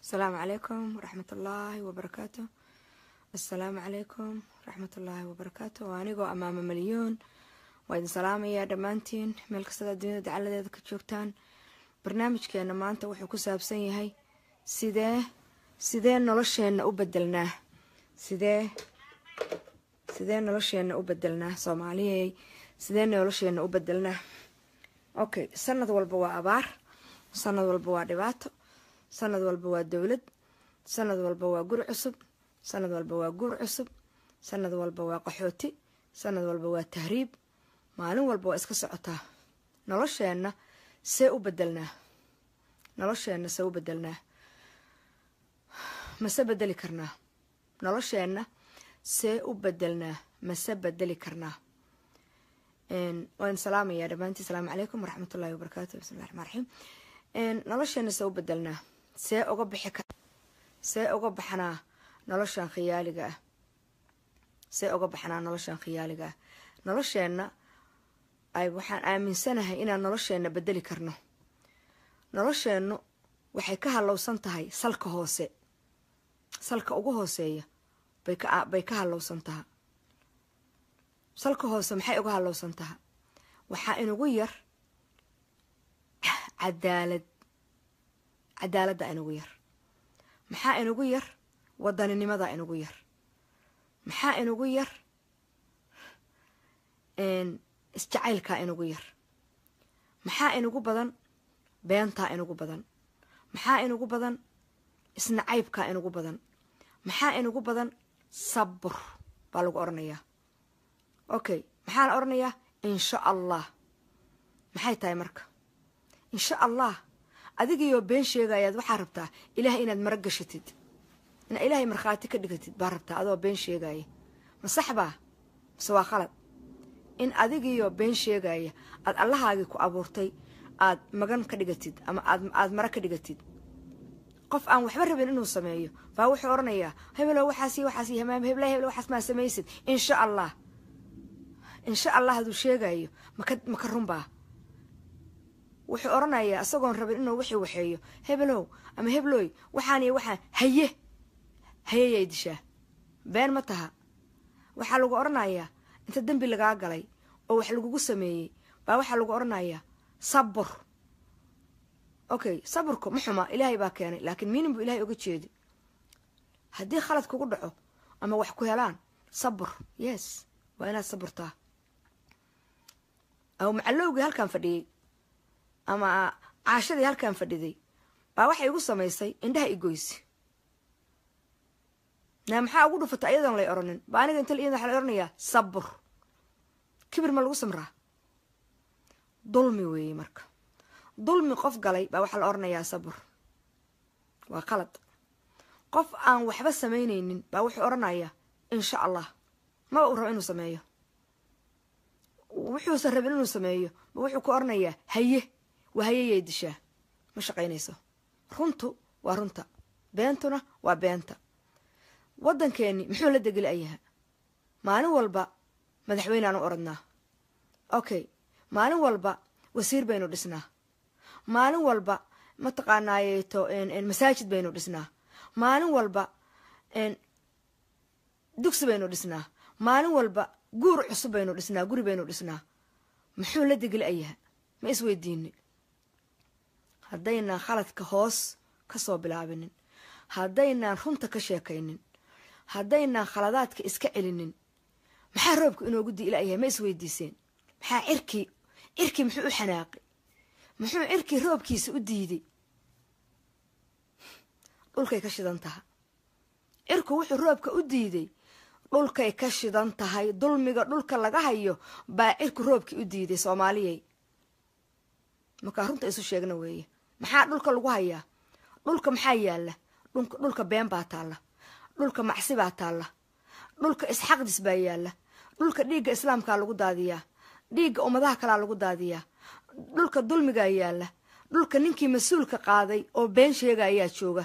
asalaamu calaykum waraxmat ullaahi wabarakaatu assalaamu calaykum waraxmat ullaahi wabarakaatu waa anigoo amaama malyoon waa idin salaamayaa dhammaantiin meel kastada adduunyada dacaladeeda ka joogtaan barnaamijkeena maanta wuxuu ku saabsan yahay sidee sidee nolosheenna u bedelnaa sidee sidee nolosheenna u bedelnaa soomaaliyey sidee nolosheenna u bedelnaa okay sanad walba waa abaar sanad walba waa dhibaato sanad walba waa dowlad sanad walba waa gur cusub sanad walba waa guur cusub sanad walba waa qaxooti sanad walba waa tahriib maalin walba waa iska socotaa nolosheenna see u bedelnaa nolosheenna see u bedelnaa mase bedeli karnaa nolosheenna see u bedelnaa mase bedeli karnaa waan salaamayaa dhammaantii asalaamu calaykum waraxmatullahi wabarakaatu bismillahi raxmaan raxiim nolosheena see u bedelnaa see uga bixi kar see uga baxnaa noloshan khiyaaliga ah see uga baxnaa noloshan khiyaaliga ah nolosheenna ay waxaan aaminsanahay inaan nolosheenna bedeli karno nolosheennu waxay ka halowsan tahay salka hoose salka ugu hooseeya bay ka bay ka halowsan taha salka hoose maxay uga halowsan taha waxaa inugu yar cadaalad cadaaladda inugu yar maxaa inugu yar wadaninimada inugu yar maxaa inugu yar isjacaylkaa inugu yar maxaa inugu badan beentaa inugu badan maxaa inugu badan isnacaybkaa inugu badan maxaa inugu badan sabur baa lagu odhanayaa okay maxaa la odhanayaa insha allah maxay tahay marka insha allah adigiioo been sheegayaad waxaa rabtaa ilaah inaad mara gashatid inaa ilaahay markhaati ka dhigatid baa rabtaa adoo been sheegaya ma sax baa mase waa khalad in adigiioo been sheegaya aad allahaagii ku abuurtay aad magan ka dhigatid ama aad mara ka dhigatid qof aan waxba rabin inuu sameeyo baa wuxuu odhanayaa hebelo waxaas waxaas hamaam hebla hebel waxaas maa samaysid insha allah insha allah haduu sheegayo maka maka runbaa wuxuu odhanayaa isagoon rabin inuu wixii waxeeyo hebelow ama heblooy waxaan iyo waxaan haye hayeyay dishaa been ma taha waxaa lagu odhanayaa inta dembi lagaa galay oo wax lagugu sameeyey baa waxaa lagu odhanayaa sabur okay saburku ma xuma ilaahay baa keenay laakiin miinin buu ilahay oga jeedi haddii khalad kugu dhaco ama wax ku helaan sabur yes waa inaad saburtaa aw macalowgii halkaan fadhiyey ama caashadii halkaan fadhiday baa waxay igu samaysay indhaha igoysi naa maxaa ugu dhufata iyadoon lay odhanin baa aniga inta iyada waxa la odhanayaa sabur kibir ma lagu samraa dulmi weeye marka dulmi qof galay baa waxaa la odhanayaa sabur waa qalad qof aan waxba samaynaynin baa wuxuu odhanayaa insha allah maba uu rabo inuu sameeyo wuxuusan rabin inuu sameeyo ba wuxuu ku odhanayaa haye waa hayeyay dishaa ma shaqaynayso runtu waa runta beentuna waa beenta waddankeeni muxuu la degelayaha maalin walba madaxweyneaan u oradnaa okay maalin walba wasiir baynu dhisnaa maalin walba mataqaanaayeeto masaajid baynu dhisnaa maalin walba dugsi baynu dhisnaa maalin walba guur cusub baynu dhisnaa guri baynu dhisnaa muxuu la degelayaha ma isweydiini haddaynaan khaladka hoos ka soo bilaabinin haddaynaan runta ka sheekaynin haddaynaan khaladaadka iska celinin maxaa roobka inoogu di ilayahay ma isweydiiseen maxaa cirkii cirkii muxuu u xanaaqay muxuu cirkii roobkiisa u diiday dhulkay ka shidan taha cirku wuxuu roobka u diiday dhulkay ka shidan tahay dulmiga dhulka laga hayo baa cirku roobkii u diiday soomaaliyey markaa runta isu sheegna weeye maxaa dhulka lagu hayaa dhulka maxaa yaalla dhulka been baa taalla dhulka macsi baa taalla dhulka isxaqdis baa yaalla dhulka dhiigga islaamkaa lagu daadiyaa dhiigga ummadaha kalaa lagu daadiyaa dhulka dulmigaa yaalla dhulka ninkii mas-uulka qaaday oo been sheega ayaa jooga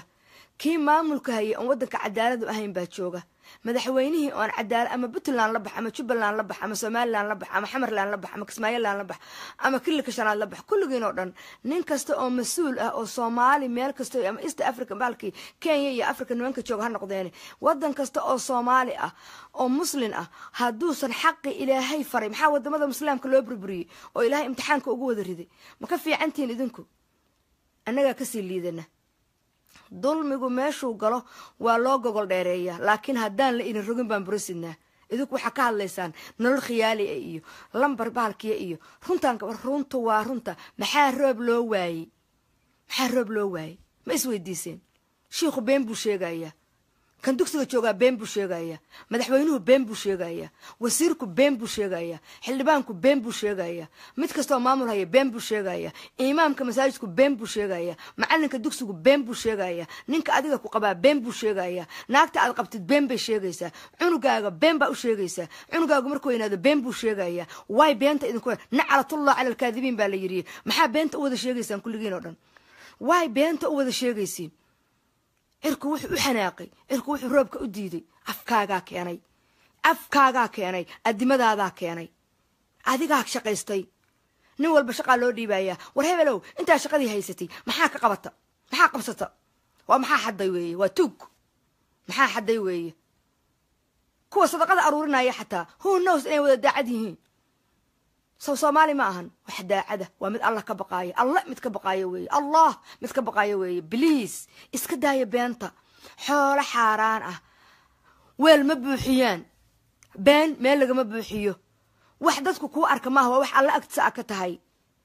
kii maamulka hayay oon waddanka cadaaladu ahayn baa jooga madaxweynihii oon cadaala ama puntland la bax ama jubbaland la bax ama somalilan la bax ama xamarland la bax ama kismaayoland la bax ama kililka shanaad la bax kulligiin oo dhan nin kasta oo mas-uul ah oo soomaali meel kasta ama east africa baalkii kenya iyo africa nimanka jooga ha noqdeene waddan kasta oo soomaali ah oo muslin ah hadduusan xaqi ilaahay faray maxaa wadamada musliamka loo burburiyey oo ilaahay imtixaanka ugu wada riday ma ka fiicantihiin idinku annagaa kasii liidana dulmigu meeshuu galo waa loo gogol dheereeyaa laakiin haddaan la idin rogin baan burasidnaa idinku waxaa ka hadlaysaan nolol khiyaalia iyo lambar bahalkiya iyo runtaan runta waa runta maxaa roob loo waayey maxaa roob loo waayey ma isweydiiseen shiikhu been buu sheegayaa kan dugsiga joogaa been buu sheegayaa madaxweynuhu been buu sheegayaa wasiirku been buu sheegayaa xildhibaanku been buu sheegayaa mid kastaoo maamul haya been buu sheegayaa imaamka masaajidku been buu sheegayaa macalinka dugsigu been buu sheegayaa ninka adiga ku qabaa been buu sheegayaa naagta aad qabtid been bay sheegaysaa cunugaaga been baa u sheegaysaa cunugaagu markuu weynaado been buu sheegayaa waay beenta idinku naclatullah cala alkaadibiin baa la yidhi maxaa beenta u wada sheegaysaan kulligiin oo dhan waay beenta u wada sheegaysiin cirku wuxuu u xanaaqay cirku wuxuu roobka u diiday afkaagaa keenay afkaagaa keenay addimadaadaa keenay adigaa shaqaystay nin walba shaqaa loo dhiibayaa war hebelow intaa shaqadii haysatay maxaa ka qabata maxaa qabsata waa maxaa xadday weeye waa tuug maxaa xadday weeye kuwa sadaqada aruurinaya xataa who knows inay wada daacad yihiin sow soomaali ma ahan wax daacada waa mid allah ka baqaaya allah mid ka baqaayo weeye allah mid ka baqaayo weeye bliis iska daaya beenta xoolo xaaraan ah weel ma buuxiyaan been meel lagama buuxiyo wax dadku kuu arka maaha waa wax alla agtisa a ka tahay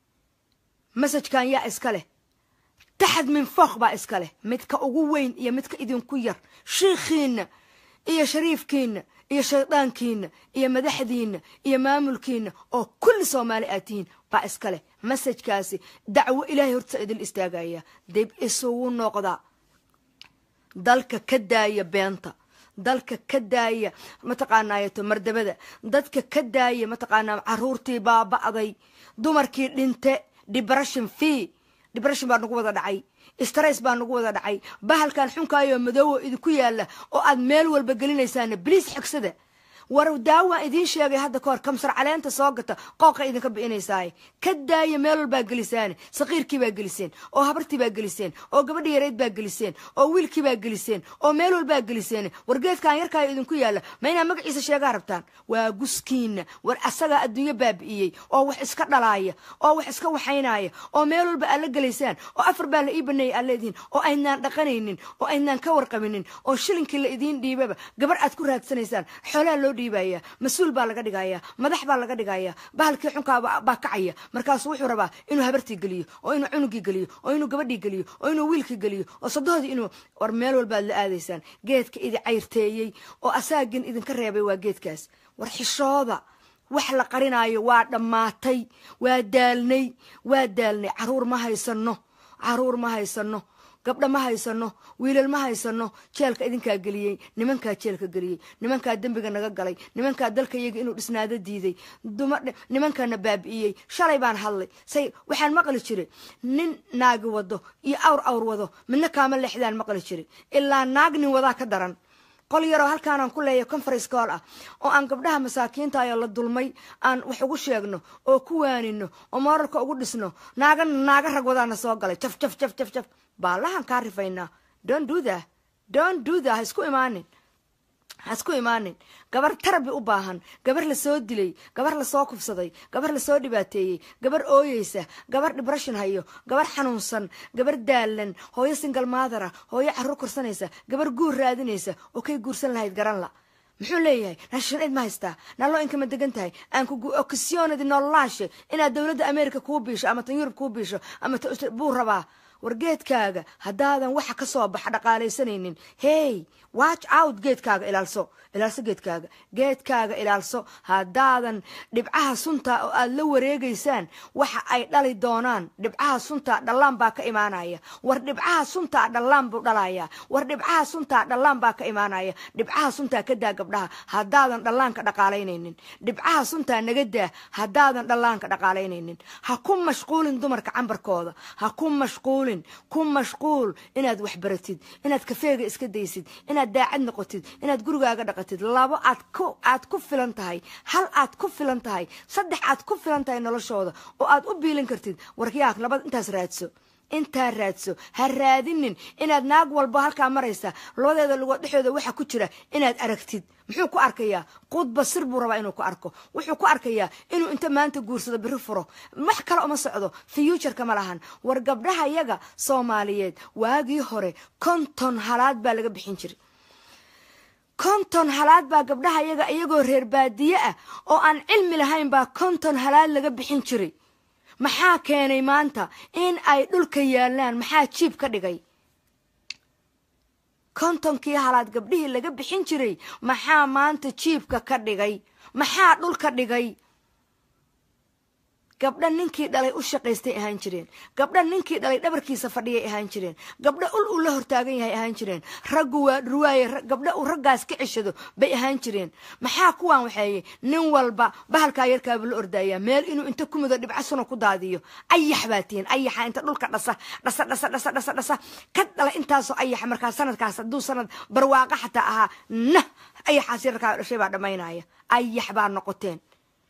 masajkan yaa iska leh taxad min fooq baa iska leh midka ugu weyn iyo midka idinku yar shiikhiinna iyo shariifkiinna iyo shaydaankiina iyo madaxdiina iyo maamulkiina oo kulli soomaali aad tihiin baa iska leh masajkaasi dacwo ilaahay horta idil istaagaya dib isugu noqda dalka ka daaya beenta dalka ka daaya mataqaanaayato mardabada dadka ka daaya mataqaanaa caruurtii baaba'day dumarkii dhinte depression fee depression baa nagu wada dhacay stress baa nagu wada dhacay bahalkan xunkaayoo madoowo idinku yaalla oo aad meel walba gelinaysaana bliis xigsada war daawaan idiin sheegay hadda kahor kamsar caleenta soo gata qooqa idinka bi'inaysaaye ka daaya meel walbaa gelisaane saqiirkii baa geliseen oo habartii baa geliseen oo gabadhi yareyd baa geliseen oo wiilkii baa geliseen oo meel walbaa geliseen wargeedkan yarkaayo idinku yaalla ma inaa magaciisa sheegaa rabtaan waa guskiina war asagaa adduunyo baabi'iyey oo wax iska dhalaaya oo wax iska waxaynaya oo meel walba aad la gelaysaan oo afar baa la ii baneeyay aad leedihiin oo aynaan dhaqanaynin oo aynaan ka warqabinin oo shilinkii la idiin dhiibaba gabar aad ku raadsanaysaan xoolaha loo dhiibaya mas-uul baa laga dhigaya madax baa laga dhigaya bahalkii xunkaa baa kacaya markaasuu wuxuu rabaa inuu habartii geliyo oo inuu cunugii geliyo oo inuu gabadhii geliyo oo inuu wiilkii geliyo oo sadohdii inuu war meel walbaad la aadaysaan geedka idi cayrteeyey oo asaagin idinka reebay waa geedkaas war xishooda wax la qarinaayo waa dhammaatay waa daalnay waa daalnay caruur ma haysano caruur ma haysano gabdha ma haysano wiilal ma haysano jeelka idinkaa geliyey nimankaa jeelka geliyey nimankaa dembiga naga galay nimankaa dalka iyaga inuu dhisnaado diiday nimankaana baabi'iyey shalay baan hadlay say waxaan maqli jiray nin naagi wado iyo awr awr wado midna kaama leexdaan maqli jiray ilaa naag nin wadaa ka daran qol yaroo halkaanaan ku leeyahay conference call ah oo aan gabdhaha masaakiinta ayoo la dulmay aan wax ugu sheegno oo ku waanino oo mooralka ugu dhisno naaga naaga rag wadaana soo galay jaf jaf jaf jaf jaf baalahan kaa rifaynaa don do that don do that ha isku imaanin ha isku imaanin gabar tarabi u baahan gabar lasoo dilay gabar lasoo kufsaday gabar lasoo dhibaateeyey gabar ooyeysa gabar dhibrashin hayo gabar xanuunsan gabar daalan hooyo singal maadara hooyo carruur korsanaysa gabar guur raadinaysa oo kay guursan lahayd garan la muxuu leeyahay naashan cid ma haystaa naaloo inkama degan tahay aan kugu okisyoonadi nololaashe inaad dowladda america kuu biisho ama tan yurub kuu biisho ama buu rabaa war geedkaaga haddaadan waxa ka soo baxa dhaqaalaysanaynin hey watch out geedkaaga ilaalso ilaalso geedkaaga geedkaaga ilaalso haddaadan dhibcaha sunta oo aad la wareegaysaan waxa ay dhali doonaan dhibcaha sunta dhallaan baa ka imaanaya war dhibcaha sunta dhallaan buu dhalayaa war dhibcaha sunta dhallaan baa ka imaanaya dhibcaha sunta ka daa gabdhaha haddaadan dhallaanka dhaqaalaynaynin dhibcaha sunta naga daa haddaadan dhallaanka dhaqaalaynaynin ha ku mashquulin dumarka cambarkooda ha ku mashquulin mashquulin ku mashquul inaad waxbaratid inaad kafeega iska daysid inaad daacad noqotid inaad gurigaaga dhaqatid labo aad ku aad ku filan tahay hal aad ku filan tahay saddex aad ku filan tahay noloshooda oo aad u biilin kartid warkiyaak labada intaas raadso intaa raadso ha raadinin inaad naag walba halkaa maraysa labadeeda lugood dhexdooda waxa ku jira inaad aragtid muxuu ku arkayaa qudba sir buu rabaa inuu ku arko wuxuu ku arkayaa inuu inta maanta guursado biri furo wax kale uma socdo futureka ma lahan war gabdhaha yaga soomaaliyeed waagii hore konton halaad baa laga bixin jiray konton halaad baa gabdhaha yaga iyagoo reer baadiye ah oo aan cilmi lahayn baa konton halaad laga bixin jiray maxaa keenay maanta in ay dhulka yaalaan maxaa jiib ka dhigay kontonkii halaad gabdhihii laga bixin jiray maxaa maanta jiibka ka dhigay maxaa dhulka dhigay gabdha ninkii dhalay u shaqaystay ahaan jireen gabdha ninkii dhalay dhabarkiisa fadhiyay ahaan jireen gabdha ul uu la hortaagan yahay ahaan jireen raggu waa ruwaaye gabdha uu raggaas ka ceshado bay ahaan jireen maxaa kuwaan waxeeye nin walba bahalkaa yarkaaba la ordaayaa meel inuu inta ku mudo dhibco suna ku daadiyo ayax baa tihiin ayaxa inta dhulka dhasa dhasa dhasa dhasa dhasa dhasa ka dhala intaasoo ayaxa markaa sanadkaas hadduu sanad barwaaqa xataa ahaa nah ayaxaas yarkaa dhashay baa dhammaynaya ayax baa noqoteen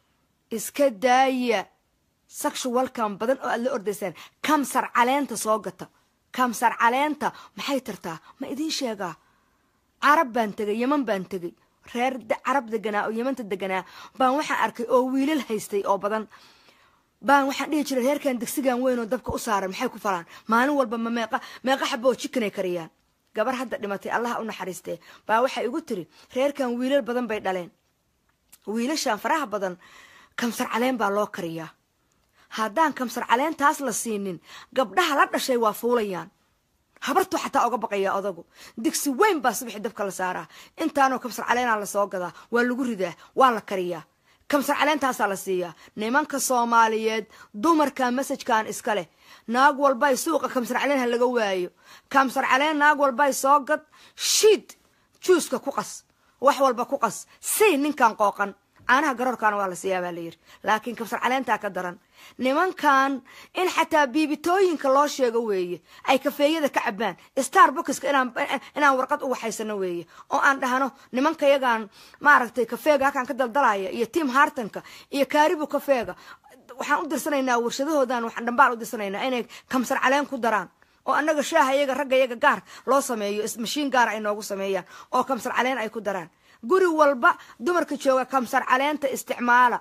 iska daaya sexualkan badan oo aad la ordaysaan kamsar caleenta soo gata kamsar caleenta maxay tartaa ma idiin sheegaa carab baan tegay yeman baan tegay reer carab deganaa oo yemanta deganaa baan waxaan arkay oo wiilal haystay oo badan baan waxaan dhihi jiray reerkan degsigan weyn oo dabka u saaran maxay ku falaan maalin walba ma meeqa meeqa xaba oo jikanay kariyaan gabar hadda dhimatay allaha u naxariistee baa waxay igu tiri reerkan wiilal badan bay dhaleen wiilashan faraha badan kamsar caleen baa loo kariyaa haddaan kamsar caleentaas la siinin gabdhaha la dhashay waa fuulayaan habartuu xataa oga baqayaa odagu digsi weyn baa subaxii dabka la saaraa intaanoo kamsar caleenaa lasoo gadaa waa lagu ridaa waa la kariyaa kamsar caleentaasaa la siiyaa nimanka soomaaliyeed dumarka masajkan iska leh naag walbay suuqa kamsar caleen ha laga waayo kamsar caleen naag walbay soo gad shiid juuska ku qas wax walba ku qas sii ninkan qooqan caanaha garoorkaana waa la siiyaa baa layidhi laakiin kabsar caleentaa ka daran nimankan in xataa biibitooyinka loo sheego weeye ay kafeeyada ka cabaan star boxka inaan warqad u waxaysano weeye oo aan dhahno nimanka yagaan maaragtay kafeega halkaan ka daldalaya iyo tiam hartanka iyo kaaribu kafeega waxaan u dirsanaynaa warshadahoodan waxaan dhambaal u dirsanaynaa inay kamsar caleen ku daraan oo annaga shaaha iyaga ragga iyaga gaar loo sameeyo mashiin gaara ay noogu sameeyaan oo kamsar caleen ay ku daraan guri walba dumarka jooga kamsar caleenta isticmaala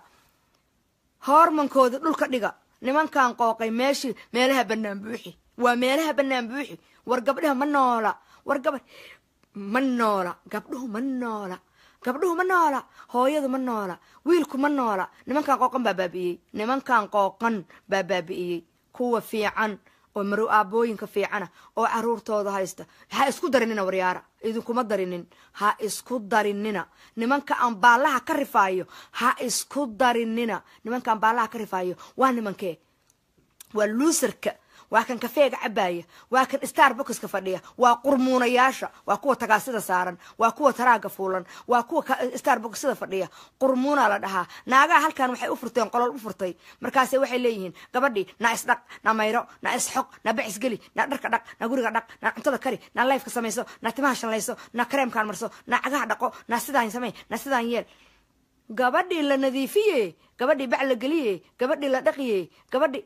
hoormankooda dhulka dhiga nimankan qooqay meeshii meelaha banaan buuxi waa meelaha banaan buuxi war gabdhaha ma noola war gabadh ma noola gabdhuhu ma noola gabdhuhu ma noola hooyadu ma noola wiilku ma noola nimankan qooqan baa baabi'iyey nimankan qooqan baa baabi'iyey kuwa fiican oo marow aabooyinka fiicana oo caruurtooda haysta ha isku darinina waryaara idinkuma darinin ha isku darinina nimanka aan baallaha ka rifaayo ha isku darinina nimanka aan baallaha ka rifaayo waa nimankee waa luusarka waa kan kafeega cabaaya waa kan starboxka fadhiya waa qurmuunayaasha waa kuwa tagaasida saaran waa kuwa taraaga fuulan waa kuwa starboxada fadhiya qurmuuna la dhahaa naagaha halkan waxay u furteen qolol u furtay markaase waxay leeyihiin gabadhii na isdhaq na mayro na isxoq na bacisgeli na dharka dhaq na guriga dhaq na cuntada kari na lifeka samayso na timaha shanlayso na kareemkaan marso na cagaha dhaqo na sidaan samey na sidaan yeel gabadhii la nadiifiye gabadhii bac la geliye gabadhii la dhaqiye gabadhii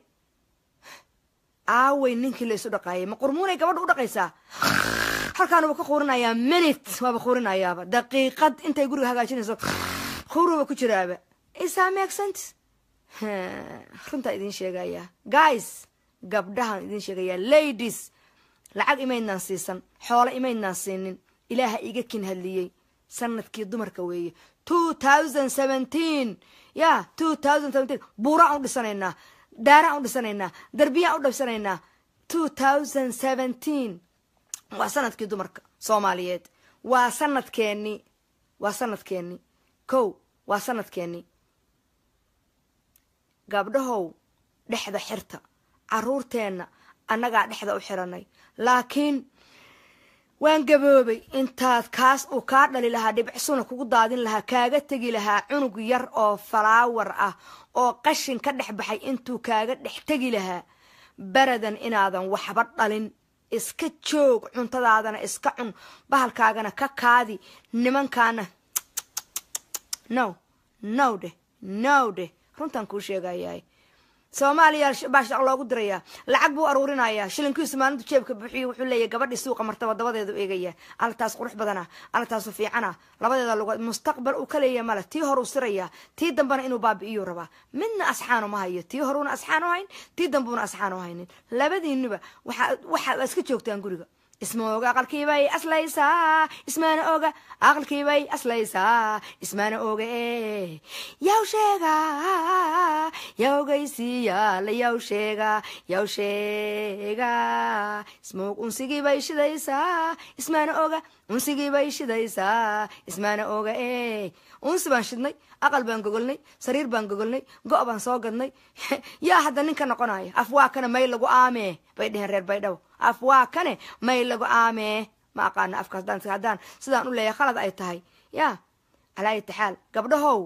aaway ninkii la isu dhaqaayay ma qurmuunay gabadha u dhaqaysaa halkaan uba ka quurinayaa minute waaba quurinayaaba daqiiqad intay guriga hagaajinayso quuruba ku jiraaba isaa meegsant runtaa idiin sheegayaa guys gabdhahaan idiin sheegayaa ladies lacag imaydnaan siisan xoolo imaydnaan siinin ilaaha iga kin hadliyey sanadkii dumarka weeye two thousand seventeen ya two thousand seventeen buuraan u dhisanaynaa daaraan u dhisanaynaa darbiyaan u dhabsanaynaa two thousand seventeen waa sanadkii dumarka soomaaliyeed waa sanadkeeni waa sanadkeeni kow waa sanadkeeni gabdhahow dhexda xirta caruurteenna annagaa dhexda u xiranay laakiin waan gaboobay intaad kaas uu kaa dhali lahaa dhibicsuna kugu daadin lahaa kaaga tegi lahaa cunug yar oo falaawar ah oo qashin ka dhex baxay intuu kaaga dhex tegi lahaa baradan inaadan waxba dhalin iska joog cuntadaadana iska cun bahalkaagana ka kaadi nimankaana no no dheh no dheh runtaan kuu sheegayahay soomaaliya baa shaq loogu dirayaa lacag buu aruurinayaa shilinkiisu maalintu jeebka buuxiyo wuxuu leeyahy gabadhii suuqa martaba dabadeedu eegaya alataas qurux badana alataasu fiicana labadeeda lugood mustaqbal uu ka leeyahy male tii horuu sirayaa tii dambena inuu baabi'iyuu rabaa midna asxaanu ma hayo tii horuuna asxaan u hayn tii dambuuna asxaan u haynin labadiiniba waxa waxa iska joogtaan guriga isma oga aqalkiibay aslaysaa ismaana oga aqalkiibay aslaysaa ismaana oga e yaw sheega yawgaysiyaala yaw sheega yaw sheega ismaog unsigiibay shidaysaa ismaana oga unsigiibay shidaysaa ismaana oga e unsi baan shidnay aqal baan gogolnay sariir baan gogolnay go' baan soo gadnay yaa hadda nin ka noqonaya af waa kana may lagu aamee bay dheheen reer baydhabo af waa kane may lagu aamee ma aqaano afkaas daan haddaan sidaan u leeyahay khalad ay tahay ya calaa ayati xaal gabdhahow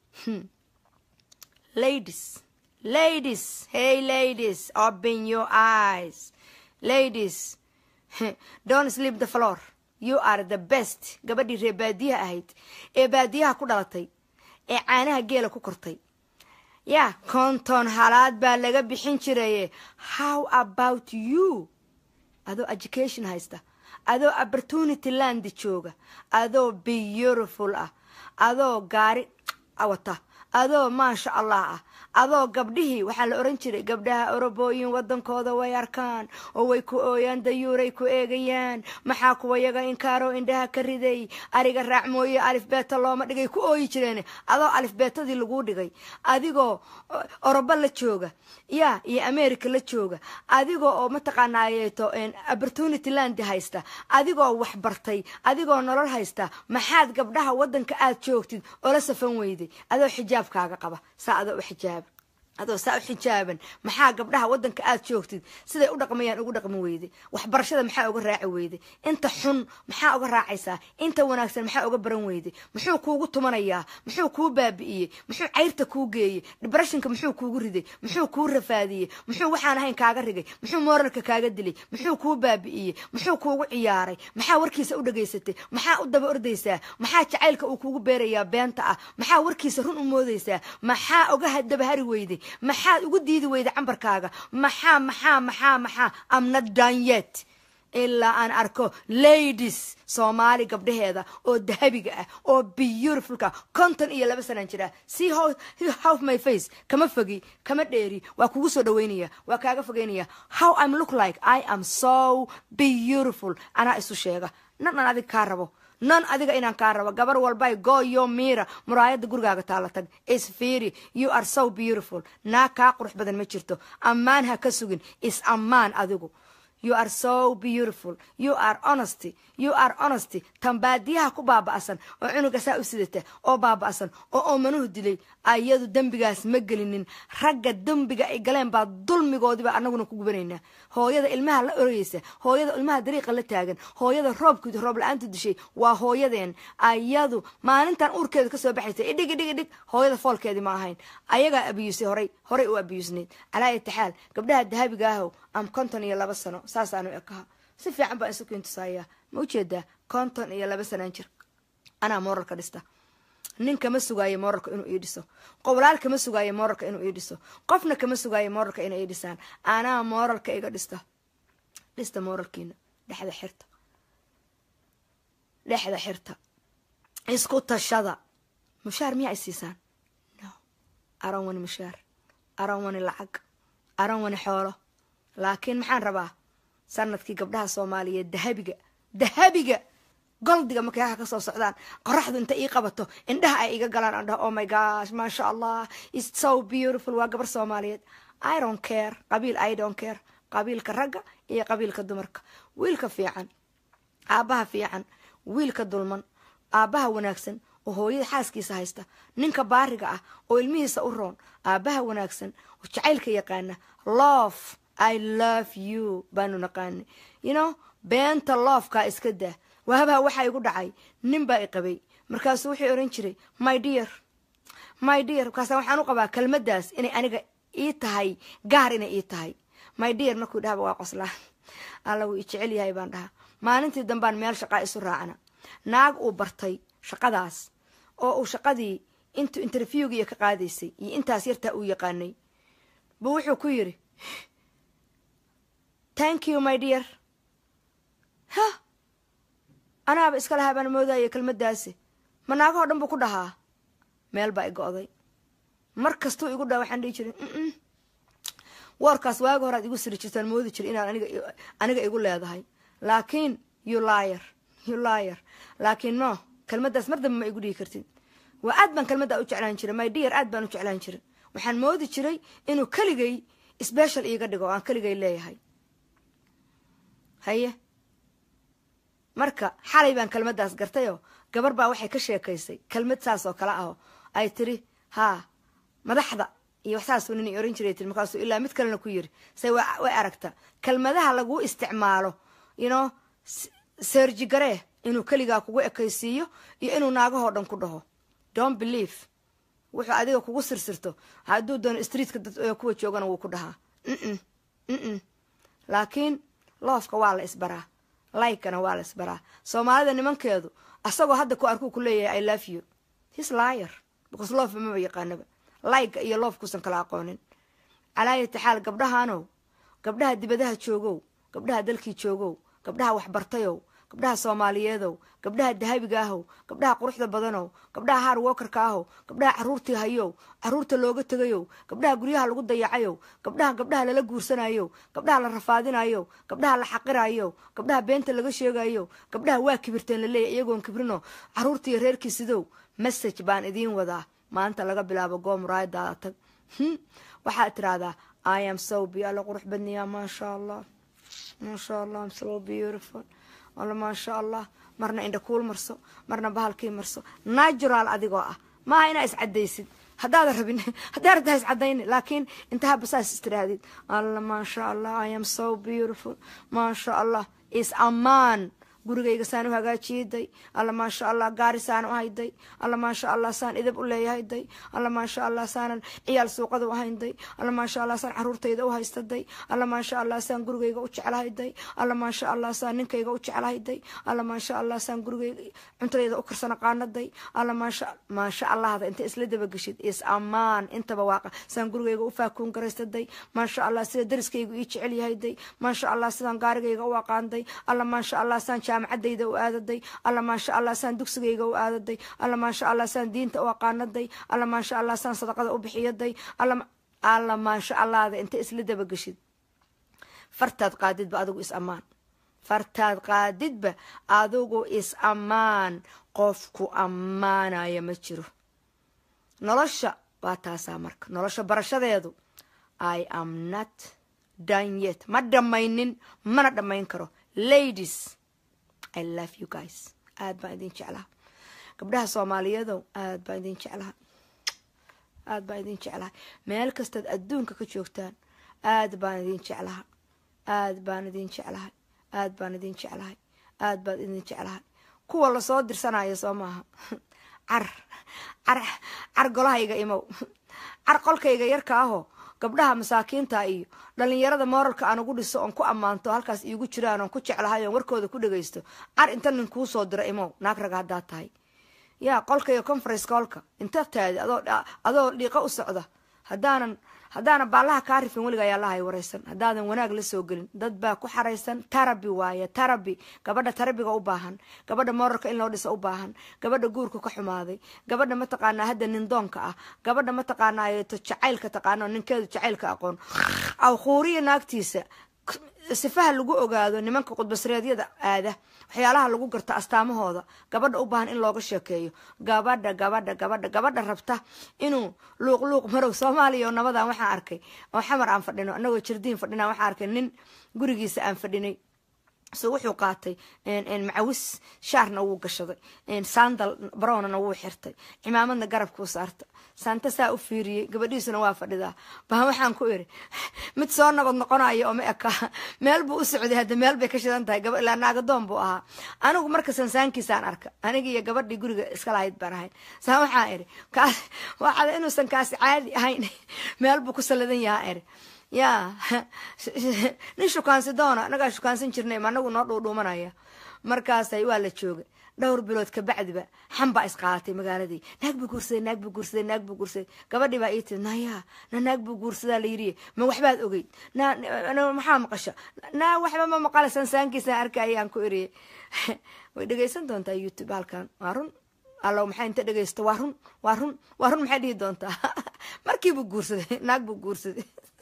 ladies ladies hey ladies open your eyes ladies don't sleep the floor you are the best gabadhii reer baadiyaha ahayd ee baadiyaha ku dhalatay ee caanaha geela ku kortay ya konton halaad baa laga bixin jiraye how about you adoo education haysta adoo opportunity land jooga adoo beautiful ah adoo gaari wata adoo maasha allah ah adoo gabdhihii waxaa la oran jiray gabdhaha orobooyin wadankooda way arkaan oo way ku ooyaan dayuuray ku eegayaan maxaa kuwa yaga inkaaroo indhaha ka riday ariga raac mooye alifbeeta looma dhigay ku ooyi jireen adoo alifbeetadii laguu dhigay adigoo orobo la jooga ya iyo america la jooga adigoo oo mataqaanaayeeto opportunity land haysta adigoo wax bartay adigoo nolol haysta maxaad gabdhaha wadanka aad joogtid oola safan weyday adoo xijaabkaaga qaba saa adoo u xijaaba adoo saa u xijaaban maxaa gabdhaha wadanka aad joogtid siday u dhaqmayaan ugu dhaqmi weyday waxbarashada maxaa uga raaci weyday inta xun maxaa uga raacaysaa inta wanaagsan maxaa uga baran weyday muxuu kuugu tumanayaa muxuu kuu baabi'iyey muxuu cayrta kuu geeyey debreshonka muxuu kuugu riday muxuu kuu rafaadiyey muxuu waxaan ahayn kaaga rigay muxuu mooralka kaaga dilay muxuu kuu baabi'iyey muxuu kuugu ciyaaray maxaa warkiisa u dhegaysatay maxaa u daba ordaysaa maxaa jacaylka uu kuugu beerayaa beenta ah maxaa warkiisa run u moodaysaa maxaa uga dabahari weyday maxaad ugu diidi weyda cambarkaaga maxaa maxaa maxaa maxaa amna danyet ilaa aan arko ladies soomaali gabdhaheeda oo dahabiga ah oo beautifulka konton iyo laba sanaan jira see how, how my face kama fogi kama dheeri waa kugu soo dhaweynaya waa kaaga fogeynaya how I'm look like I am so beautiful anaa isu sheega nan aan adig kaa rabo nan adiga inaan kaa rabo gabar walbay go yo mira muraayada gurigaaga taala tag is fiiri you are so beautiful naa kaa qurux badan ma jirto ammaan ha ka sugin is ammaan adigu you are so beautiful you are honesty you are honesty tan baadiyaha ku baaba'san oo cunuga saa u sidata oo baaba'san oo oomanuhu dilay ayadu dembigaas ma gelinin ragga dembiga ay galeen baa dulmigoodiba anaguna ku gubanaynaa hooyada ilmaha la orayeysa hooyada ilmaha dariiqa la taagan hooyada roobkooda roob la-aanta dishay waa hooyadeen ayadu maalintan uurkeeda kasoo baxaysa idhig idhig idhig hooyada foolkeedii ma ahayn ayagaa abiyusay horay horay u abiyusnayd calaa itixaal gabdhaha dahabiga ahow am konton iyo laba sano saasaanu ekaha si fiican baan isu kiintusayaa ma ujeedaa konton iyo laba sanaan jir anaa mooralka dhista nin kama sugaayo mooralka inuu ii dhiso qowlaal kama sugaayo mooralka inuu ii dhiso qofna kama sugaayo mooralka inay ii dhisaan anaa mooralka iga dhista dhista mooralkiina dhexda xirta dhexda xirta isku tashada mushaar miyaa is siisaan no aran wani mushaar aran wani lacag aran wani xoolo laakiin maxaan rabaa sanadkii gabdhaha soomaaliyeed dahabiga dahabiga goldiga markay halka kasoo socdaan qoraxdu inta ii qabato indhaha ay iga galaan aan dhaho oh my gosh maasha allah is so beautiful waa gabar soomaaliyeed i don't care qabiil i don't care qabiilka ragga iyo qabiilka dumarka wiilka fiican aabbaha fiican wiilka dulman aabbaha wanaagsan oo hooyada xaaskiisa haysta ninka baariga ah oo ilmihiisa u roon aabbaha wanaagsan oo jacaylka yaqaana love i love you baanu naqaanay you know beenta loofkaa iska daa waabaha waxaa igu dhacay nin baa i qabay markaasuu wuxuu oran jiray my dear my dear markaasa waxaan u qabaa kelmaddaas inay aniga ii tahay gaar inay ii tahay my dear markuu dhahaba waa qoslaa alla wuu i jecel yahay baan dhahaa maalintii dambaan meel shaqaa isu raacna naag uu bartay shaqadaas oo uu shaqadii intuu interviewgiiyo ka qaadaysay iyo intaas yartaa uu yaqaanay buu wuxuu ku yidhi thank you my dear ha anaaba iska lahaa baan moodaya kelmaddaasi ma naagahoo dhan buu ku dhahaa meel baa i go'day mar kastuu igu dhaha waxaan dhihi jiray woorkaas waagi horaad igu siri jirtaan moodi jira inaad aniga aniga igu leedahay laakiin you liar you liar laakiin no kelmaddaas mar dambe ma igu dhihi kartid waa aad baan kelmaddaa u jeclaan jiray my dear aad baan u jeclaan jiray waxaan moodi jiray inuu keligay special iiga dhigo oo aan keligay leeyahay haye marka xalay baan kelmaddaas gartayoo gabar baa waxay ka sheekaysay kelmad saas oo kale aho ay tiri haa madaxda iyo waxsaasuu nin oran jiray tiri markaasuu ilaa mid kalena ku yiri say way aragta kelmadaha laguu isticmaalo yno serji garee inuu keligaa kugu ekaysiiyo iyo inuu naagahoo dhan ku dhaho don't believe wuxuu adiga kugu sirsirto hadduu doono streetka kuwa joogana wuu ku dhahaa mm laakiin loofka waa la isbaraa laikana waa la isbaraa soomaalida nimankeedu asagoo hadda ku arkuu ku leeyahay i love you his liar because loofa maba yaqaanaba layga iyo loofkuusan kala aqoonin calaayati xaal gabdhahaanow gabdhaha dibadaha joogow gabdhaha dalkii joogow gabdhaha waxbartayow gabdhaha soomaaliyeedow gabdhaha dahabiga ahow gabdhaha quruxda badanow gabdhaha haar wokarka ahow gabdhaha caruurtii hayow caruurta looga tegayow gabdhaha guryaha lagu dayacayow gabdhaha gabdhaha lala guursanayow gabdhaha la rafaadinayow gabdhaha la xaqirayow gabdhaha beenta laga sheegayow gabdhaha waa kibirteen laleeyahy iyagoon kibrino caruurtiiyo reerkiisidow message baan idiin wadaa maanta laga bilaabo goo muraayadaada tag waxaad tiraahdaa i am so be alla qurux badniyaa maasha allah maasha allah am so beautiful alla maasha allah marna indha kuul marso marna bahalkii marso natural adigoo ah maaha inaa iscadaysid haddaada rabin haddaa rabtaa iscadayni laakiin inta haba saas istirahdid alla maasha allah i am so beautiful maasha allah is amaan gurigayga saan u hagaajiyaday alla maasha allah gaari saan u hayday alla maasha allah saan idab u leeyahayday alla maasha allah saanan ciyaal suuqada u haynday alla maasha allah saan caruurtayda u haystaday alla maasha allah saan gurigayga u jeclahayday alla maasha allah saan ninkayga u jeclahayday alla maasha allah saan gurigayga cuntadayda u karsana qaanaday alla maasha maasha allahda inta isla dabageshid is amaan intaba waaqa saan gurigayga u faakuun garaystaday maasha allah sida dariskaygu ii jecel yahayday maasha allah sidaan gaarigayga u aqaanday alla maasha allah saan jaamacadayda u aadaday alla maasha allah saan dugsigayga u aadaday alla maasha allah saan diinta u aqaanaday alla maasha allah saan sadaqada u bixiyaday alla maasha allahda inta isla dabageshid fartaad qaadidba adigu is ammaan fartaad qaadidba adigu is ammaan qofku ammaanaya ma jiro nolosha waa taasaa marka nolosha barashadeedu i am not done yet ma dhammaynin mana dhammayn karo ladies i love you guys aad baan idin jeclaha gabdhaha soomaaliyeedow aad baan idin jeclaha aad baan idin jeclaha meel kastaad adduunka ka joogtaan aad baan idin jeclaha aad baan idin jeclahay aad baan idin jeclahay aad baan idin jeclahay kuwa lasoo dirsanaya soo maaha car car car golahayga imow car qolkayga yarka ahoo gabdhaha masaakiinta iyo dhalinyarada mooralka aan ugu dhiso oon ku ammaanto halkaas iigu jiraan oon ku jeclahay oon warkooda ku dhagaysto car inta nin kuu soo dira imow naag raga haddaad tahay yaa qolka iyo conference koolka inta taadi adoo adoo dhiiqo u socda haddaanan haddaana baallaha kaa rifin weliga ayaa lahay waraysan haddaadan wanaag la soo gelin dad baa ku xaraysan tarabi waaye tarabi gabadha tarabiga u baahan gabadha moorarka in loo dhiso u baahan gabadha guurka ka xumaaday gabadha mataqaanaa hadda nindoonka ah gabadha mataqaanaa to jacaylka taqaano ninkeedu jacaylka aqoon awkhuuriya naagtiisa sifaha lagu ogaado nimanka qudbasreedyada aada waxyaalaha lagu garto astaamahooda gabadha u baahan in looga sheekeeyo gabadha gabadha gabadha gabadha rabta inuu luuq luuq marow soomaaliya oo nabadan waxaan arkay oo xamar aan fadhino anagoo jardiin fadhina waxaan arkay nin gurigiisa aan fadhinay so wuxuu qaatay macawis shaarna wuu gashaday sandal barownana wuu xirtay cimaamadna garabkuu saarta saanta saa u fiiriyey gabadhiisuna waa fadhidaa baa waxaan ku iri mid soo nabad noqonayo oo ma eka meel buu u socday hadda meel bay ka shidan tahay ilaa naagadoon buu ahaa anigu marka sansaankiisaan arka aniga iyo gabadhii guriga iska lahayd baan ahayn saa waxaan iri waxaada inuusan kaasi caadi ahayn meel buu ku saladan yahaa iri yaa nin shukaansi doona anagaa shukaansan jirnay ma anagu noo dhuudhuumanaya markaasay waa la joogay dhowr bilood kabacdiba xan baa isqaadatay magaaladii naag buu guursaday naag buu guursaday naag buu guursaday gabadhii baa ii tiri naya na naag buu guursadaa la yidhi ma waxbaad ogeyd na maxaa maqasho na waxba ma maqala sansaankiisa arkayaan ku eriyay way dhegaysan doontaa youtube halkan waa run allow maxaa inta dhegaysto waa run waa run waa run maxay dhihi doontaa markiibuu guursaday naag buu guursaday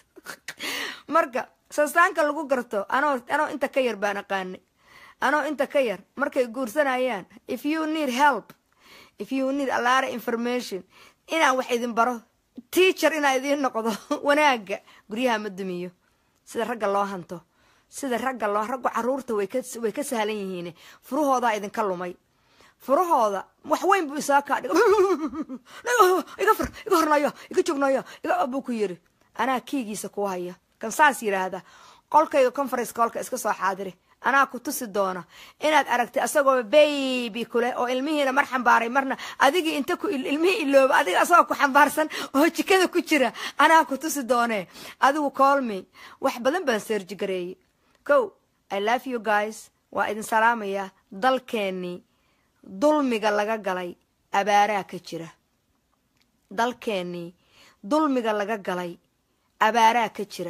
marka sansaanka lagu garto anoo anoo inta ka yar baan aqaanay anoo inta ka yar markay guursanayaan if you need help if you need a lot of information inaan wax idin baro teacher inaan idiin noqdo wanaaga guryaha ma dumiyo sida ragga loo hanto sida ragga loo raggu caruurta way ka way ka sahlan yihiin furahoodaa idinka lumay furahooda wax weyn buu isaa kaa dhiga iga fur iga hornaya iga joognayo iga buu ku yiri anaa kiigiisa kuu haya kan saas yidhaahda qolkayga conference kolka iska soo xaadiri anaa ku tusi doona inaad aragtay asagoo baby kule oo ilmihiina mar xambaaray marna adigii inta ku ilmihii ilooba adiga asagoo ku xambaarsan oo jikada ku jira anaa ku tusi doonee adigu colme wax badan baan seerji gareeyey kow i love you guys waa idin salaamayaa dalkeennii dulmiga laga galay abaaraa ka jira dalkeennii dulmiga laga galay abaaraa ka jira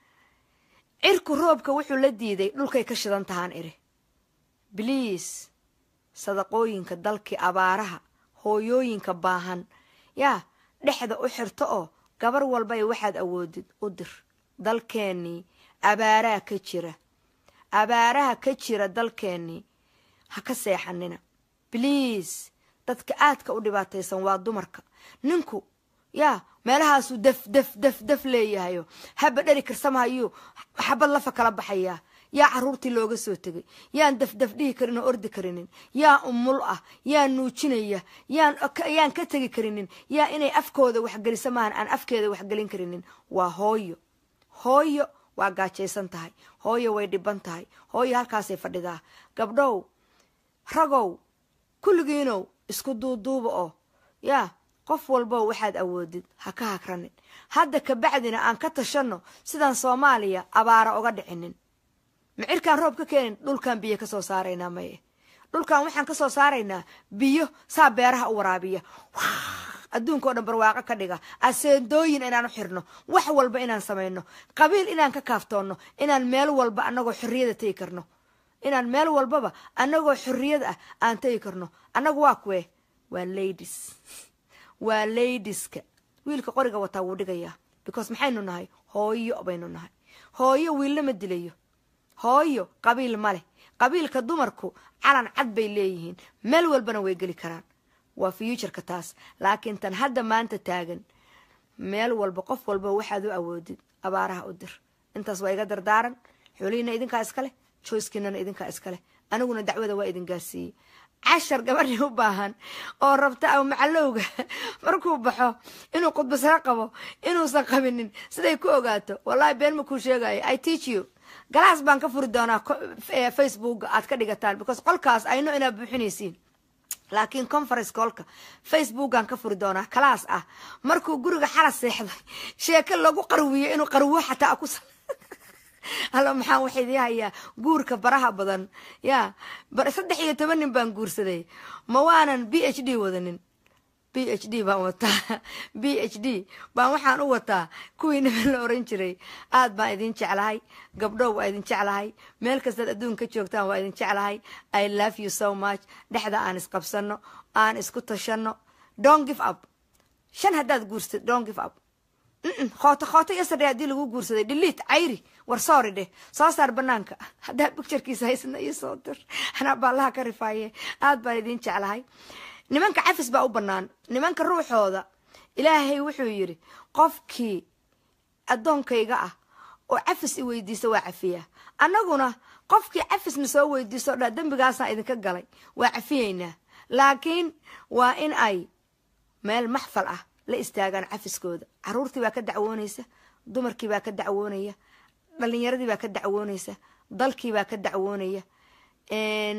cirku roobka wuxuu la diiday dhulkay ka shidan tahaan iri bliis sadaqooyinka dalkii abaaraha hooyooyinka baahan yaa dhexda u xirto oo gabar walbay waxaad awoodid u dir dalkeennii abaaraa ka jira abaaraha ka jira dalkeennii ha ka seexanina bliis dadka aadka u dhibaataysan waa dumarka ninku yaa meelahaasuu daf daf daf daf leeyahayo haba dheri karsamahayuu xabad lafa kala baxayaa yaa caruurtii looga soo tegay yaan dafdaf dhihi karin oo ordi karinin yaa umul ah yaa nuujinaya yaan yaan ka tegi karinin yaa inay afkooda waxgelisa maahan aan afkeeda waxgelin karinin waa hooyo hooyo waa gaajaysan tahay hooyo way dhiban tahay hooyo halkaasay fadhidaa gabdhow ragow kulligiinow isku duuduuba oo yaa qof walbo waxaad awoodid ha ka hagranin hadda kabacdina aan ka tashanno sidaan soomaaliya abaara oga dhicinin micirkaan roob ka keenin dhulkaan biyo kasoo saaraynaa maye dhulkan waxaan kasoo saaraynaa biyo saa beeraha u waraabiya adduunka o dhan barwaaqo ka dhiga aseendooyin inaan u xirno wax walba inaan samayno qabiil inaan ka kaaftoonno inaan meel walba anagoo xorriyada tegi karno inaan meel walbaba anagoo xorriyad ah aan tegi karno annagu waa kuwe waa ladies waa ladiska wiilka qoriga wataa wuu dhigayaa because maxaynu nahay hooyo baynu nahay hooyo wiillama dilayo hooyo qabiil ma leh qabiilka dumarku calan cad bay leeyihiin meel walbana way geli karaan waa fuutureka taas laakiin tan hadda maanta taagan meel walba qof walba waxaad u awoodid abaaraha u dir intaas waa iga dardaaran xoolihiina idinkaa iskaleh joyskinana idinkaa iskaleh aniguna dacwada waa idin gaarsiiyey cashar gabadhii u baahan oo rabta aw macalowga markuu baxo inuu khudbasaro qabo inuusan qabinin siday ku ogaato wallahi been ma kuu sheegayo i teach you galaas baan ka furi doonaa facebooka aad ka dhigataan because qolkaas ayno inaad buuxinaysiin laakiin conference kolka facebookaan ka furi doonaa kalaas ah markuu guriga xala seexday sheeko lagu qarwiyo inuu qarwo xataa ku hallo maxaan waxa idii hayaa guurka baraha badan yaa saddex iyo toban nin baan guursaday ma waanan b h d wadanin b h d baan wataa b h d baan waxaan u wataa kuwii niman la oran jiray aad baan idin jeclahay gabdhow waa idin jeclahay meel kastaad adduunka ka joogtaan waa idin jeclahay i love you so much dhexda aan isqabsano aan isku tashano don't give up shan haddaad guursatid don't give up khooto khooto yesterday haddii lagu guursaday dhiliit cayri war soori dheh soo saar banaanka haddaa bicturekiisa haysana ii soo dir anaa baallaha ka rifaaye aad baan idin jeclahay nimanka cafis baa u bannaan nimanka ruuxooda ilaahay wuxuu yidhi qofkii addoonkayga ah oo cafis i weydiisa waa cafiyaa annaguna qofkii cafisna soo weydiiso dha dembigaasaan idinka galay waa cafiyeynaa laakiin waa in ay meel maxfal ah la istaagaan cafiskooda caruurtii baa ka dacwoonaysa dumarkii baa ka dacwoonaya dhalinyaradii baa ka dacwoonaysa dalkii baa ka dacwoonaya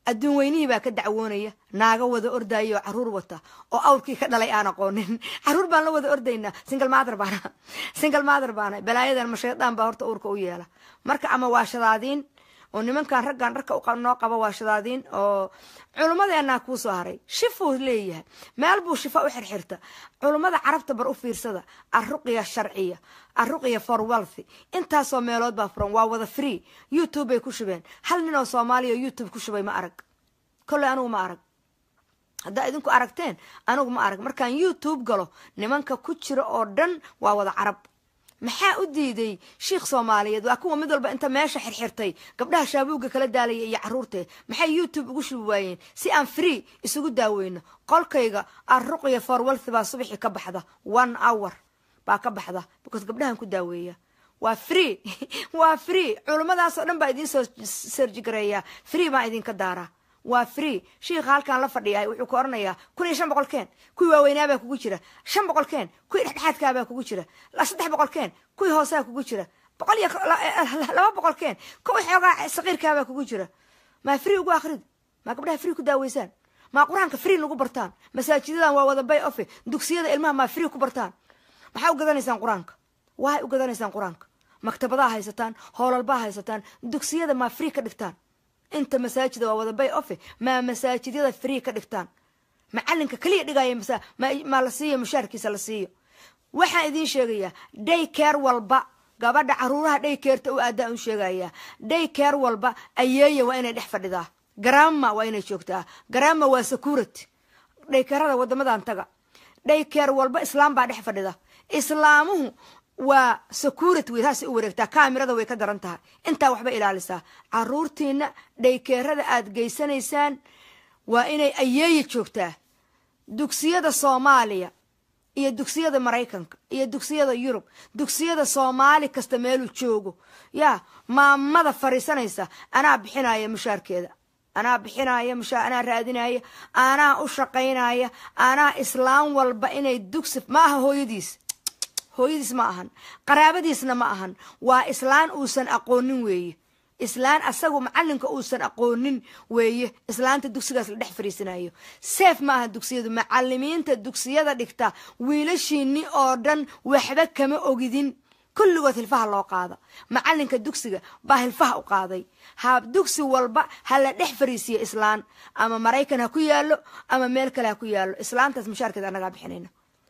adduun weynihii baa ka dacwoonaya naaga wada ordaya oo caruur wata oo awrkii ka dhalay aan aqoonin caruur baan la wada ordaynaa single mother baana single mother baana balaayadan ma shaydaan baa horta uurka u yeela marka ama waa shadaadiin oo nimankan raggan dharka noo qaba waa shadaadiin oo culummadeenaa kuu soo haray shifuu leeyahay meel buu shifa u xirxirta culummada carabta bar u fiirsada arruqiya sharciya arruqiya for wealthy intaasoo meelood baa furan waa wada free youtube bay ku shubeen hal nin oo soomaaliya oo youtube ku shubay ma arag kolley anugu ma arag haddaa idinku aragteen anigu ma arag markaan youtube galo nimanka ku jira oo dhan waa wada carab maxaa u diiday shiikh soomaaliyeed waa kuwa mid walba inta meesha xirxirtay gabdhaha shaabuugga kala daalaya iyo caruurtee maxay youtube ugu shubi waayeen si aan free isugu daaweyno qolkayga arruqya forwalth baa subaxii ka baxda one hour baa ka baxda because gabdhahan ku daaweeya waa free waa free culummadaas oo dhan baa idiin soo serjigareeyaa free baan idinka daaraa waa free shiikha halkaan la fadhiyahay wuxuu ka oranayaa kun iyo shan boqol keen kuwii waaweynaabaa kugu jira shan boqol keen kuwii dhexdhexaadkaabaa kugu jira saddex boqol keen kuwii hoosaa kugu jira boqol iyo laba boqol keen kuwii xoogaa saqiirkaabaa kugu jira maa free ugu akrid maa gabdhaha free ku daaweysaan maa qur-aanka free lagu bartaan masaajidadan waa wada bay ofe dugsiyada ilmaha maa free ku bartaan maxaa u gadanaysaan qur-aanka waay u gadanaysaan qur-aanka maktabadaa haysataan hoolalbaa haysataan dugsiyada maa free ka dhigtaan inta masaajida waa wada bay ofe maa masaajidyada free ka dhigtaan macalinka keliya dhigaya maa la siiyo mushaarkiisa la siiyo waxaan idiin sheegayaa day care walba gabadha caruuraha day careta u aadaa un sheegayaa day care walba ayeeya waa inay dhex fadhidaa garama waa inay joogtaa garama waa security dhaykerada wadamadan taga dhaykeer walba islaam baa dhex fadhida islaamuhu waa security wey saasay u wareegtaa kaamirada way ka daran tahay intaa waxba ilaalisaa caruurtiina dhaykeerada aad geysanaysaan waa inay ayeeya joogtaa dugsiyada soomaaliya iyo dugsiyada maraykanka iyo dugsiyada yurub dugsiyada soomaali kasta meeluu joogo yaa maamada fariisanaysa anaa bixinaya mushaarkeeda anaa bixinaya mushaar anaa raadinaya anaa u shaqaynaya anaa islaam walba inay dugsi ma aha hooyadiis hooyadiis ma ahan qaraabadiisna ma ahan waa islaan uusan aqoonin weeye islaan asagu macalinka uusan aqoonin weeye islaanta dugsigaas la dhex fariisanayo seef ma aha dugsiyadu macalimiinta dugsiyada dhigta wiilashiini oo dhan waxba kama ogidin kulligood hilfaha loo qaada macalinka dugsiga baa hilfaha u qaaday ha dugsi walba ha la dhex fariisiyo islaan ama maraykan ha ku yaalo ama meel kale ha ku yaalo islaantaas mushaarkeeda anagaa bixinayna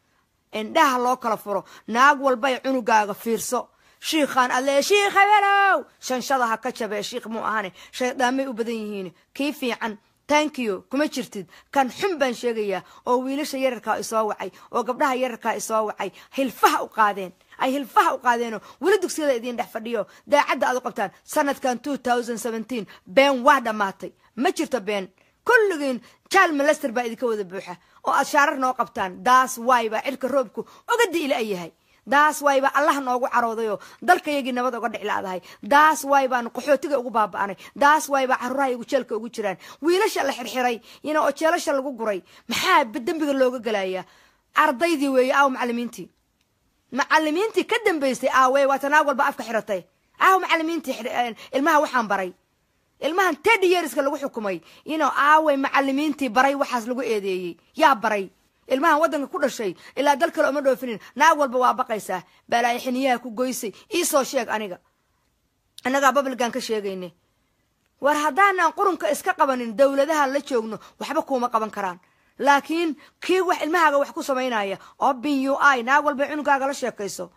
indhaha loo kala furo naag walbay cunugaaga fiirso shiikhaan alle shiikh habelow shanshada ha ka jabee shiikh muu ahane shaydaamay u badan yihiin kii fiican tankiyo kuma jirtid kan xun baan sheegayaa oo wiilasha yararkaa isoo wacay oo gabdhaha yararkaa isoo wacay hilfaha u qaadeen ay hilfaha u qaadeenoo weli dugsiyada idiin dhex fadhiyo daacadda aad u qabtaan sanadkan been waa dhammaatay ma jirto been kulligiin jaal malester baa idinka wada buuxa oo aad shaarar noo qabtaan daas waay baa cirka roobku ogadi ila yahay daas waay baa allah noogu caroodayoo dalkayagii nabad oga dhiclaadahay daas waay baanu qaxootiga ugu baaba'anay daas waay baa caruuraha igu jeelka ugu jiraan wiilasha la xirxiray ina oo jeelasha lagu guray maxaa dembiga looga gelayaa ardaydii weeye aaw macalimiintii macalimiintii ka dambaysay aawe waa tanaag walba afka xiratay aaw macalimiintii ilmaha waxaan baray ilmahan teddy yeariska lagu xukumay ino aaway macalimiintii baray waxaas lagu eedeeyey yaa baray ilmahan waddanka ku dhashay ilaa dal kale oma dhoofinin naag walba waa baqaysaa balaayo xiniyaha ku goysay iisoo sheeg aniga annagaa babligan ka sheegayne war haddaanan qurunka iska qabanin dowladahan la joogno waxba kuuma qaban karaan laakiin kii wax ilmahaaga wax ku samaynaya obin u i naag walba cunugaaga la sheekayso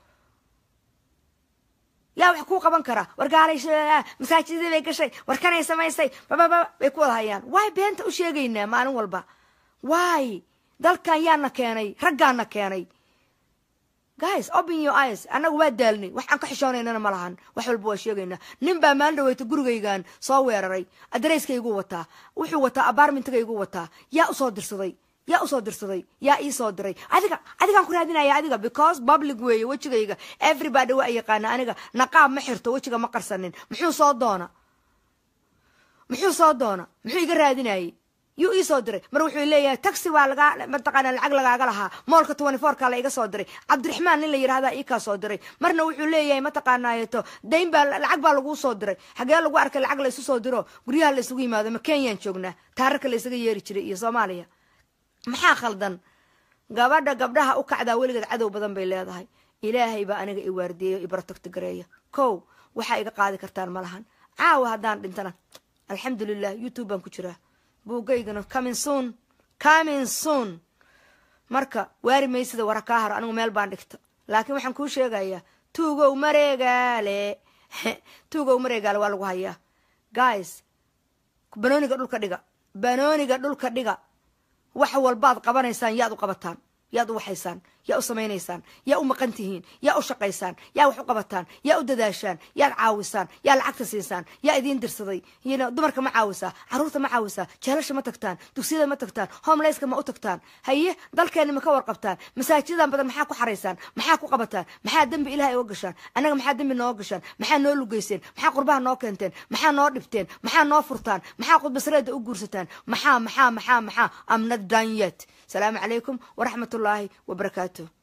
yaa wax kuu qaban karaa wargaalay masaajidadii bay gashay warkanay samaysay bababa bay ku wada hayaan waay beenta u sheegaynaa maalin walba waay dalkan yaana keenay raggaana keenay guys open your eyes annaga waa daalnay wax aan ka xishoonaynana ma lahan wax walba waa sheegaynaa nin baa maalin dhaweyta gurigaygan soo weeraray adareyskaygu wataa wuxuu wataa abarmentigaygu wataa yaa usoo dirsaday yaa usoo dirsaday yaa iisoo diray adiga adigaan ku raadinaya adiga because public weeye wejigayga everybody waa yaqaana aniga naqaab ma xirto wejiga ma qarsanin muxuu soo doona muxuu soo doona muxuu iga raadinayay yuu ii soo diray mar wuxuu leeyahay taxi waa lagaa mataqaana lacag lagaaga lahaa moolka twenty fourka la iga soo diray cabdiraxmaan nin la yidhahdaa ii kaa soo diray marna wuxuu leeyahay mataqaanaayeto dayn baa lacag baa laguu soo diray xagee lagu arkay lacag la isu soo diro guryaha la isugu yimaado ma kenyaan joognaa taararka la isaga yeeri jiray iyo soomaaliya maxaa khaldan gabadha gabdhaha u kacdaa weligeed cadow badan bay leedahay ilaahay baa aniga i waardiyeyo ibarotogta gareeya kow waxaa iga qaadi kartaan ma lahan caawa haddaan dhintana alxamdulilah youtube baan ku jiraa buugaygana comin soon comin soon marka waari maysida wara kaa haro anigu meel baan dhigta laakiin waxaan kuu sheegayaa tuugow mareegaale tuugow mareegaale waa lagu hayaa guys banooniga dhulka dhiga banooniga dhulka dhiga wax walbaad qabanaysaan yaad u qabataan yaad u waxaysaan yaa u samaynaysaan yaa u maqan tihiin yaa u shaqaysaan yaa wax u qabataan yaa u dadaashaan yaad caawisaan yaa lacagta siisaan yaa idiin dirsaday yna dumarka ma caawisaa caruurta ma caawisaa jeelasha ma tagtaan dugsiyada ma tagtaan homeleyska ma u tagtaan haye dalkeenna ma ka warqabtaan masaajidadan badan maxaa ku xaraysaan maxaa ku qabataan maxaa dembi ilahay oga gashaan annaga maxaa dembi noo gashaan maxaa noo lugeyseen maxaa qurbaha noo keenteen maxaa noo dhibteen maxaa noo furtaan maxaa qudbasreeda u guursataan maxaa maxaa maxaa maxaa amna danyet salaamu calaykum waraxmat ullaahi wabarakaatu